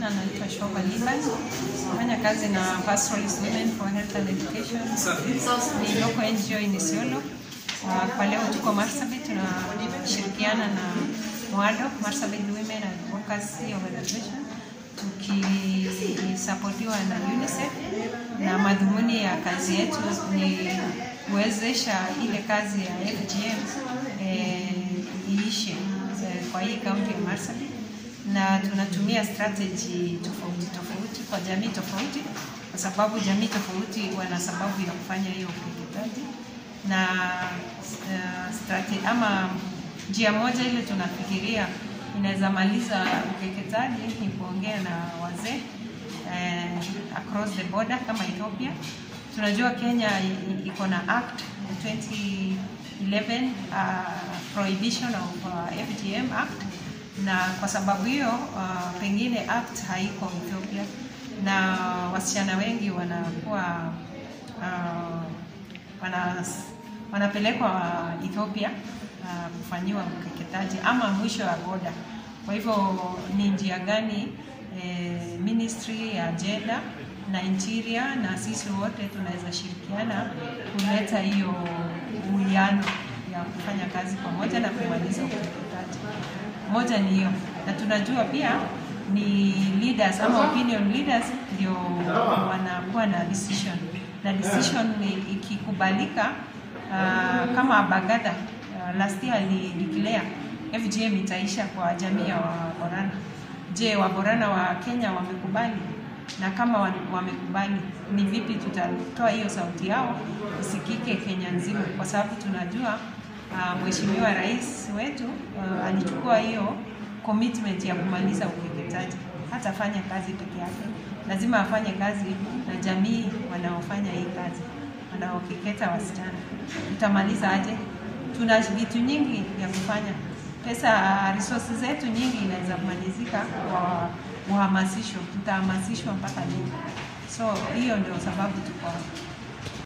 majina anaitwa Shoba Liban, nafanya kazi na Pastoralist Women for Health and Education, ni local NGO in Isiolo. Uh, Kwa leo tuko Marsabit, tunashirikiana na MWADO, Marsabit Women Advocacy Organization, tukisapotiwa na UNICEF na madhumuni ya kazi yetu ni kuwezesha ile kazi ya FGM eh, iishe eh, kwa hii kaunti ya Marsabit na tunatumia strategy tofauti tofauti kwa jamii tofauti, kwa sababu jamii tofauti wana sababu ya kufanya hiyo ukeketaji na uh, strategy ama njia moja ile tunafikiria inaweza maliza ukeketaji ni kuongea na wazee eh, across the border kama Ethiopia. Tunajua Kenya i- iko na act 2011 uh, prohibition of uh, FGM act na kwa sababu hiyo uh, pengine act haiko Ethiopia na wasichana wengi wanakuwa uh, wana, wanapelekwa Ethiopia uh, kufanyiwa ukeketaji ama mwisho wa boda. Kwa hivyo ni njia gani eh, ministry ya gender na interior na sisi wote tunaweza shirikiana kuleta hiyo uwiano ya kufanya kazi pamoja na kumaliza ukeketaji. Moja ni hiyo, na tunajua pia ni leaders ama opinion leaders ndio wanakuwa na decision na decision ni ikikubalika, uh, kama Bagada uh, last year alideclare FGM itaisha kwa jamii ya Waborana. Je, Waborana wa Kenya wamekubali? Na kama wa- wamekubali, ni vipi tutatoa hiyo sauti yao isikike Kenya nzima, kwa sababu tunajua uh, Mheshimiwa Rais wetu uh, alichukua hiyo commitment ya kumaliza ukeketaji. Hatafanya kazi peke yake, lazima afanye kazi na jamii wanaofanya hii kazi, wanaokeketa wasichana. Tutamaliza aje? Tuna vitu nyingi ya kufanya, pesa, resources zetu nyingi inaweza kumalizika kwa uhamasisho. Tutahamasishwa mpaka lini? So hiyo ndio sababu tuko hapa.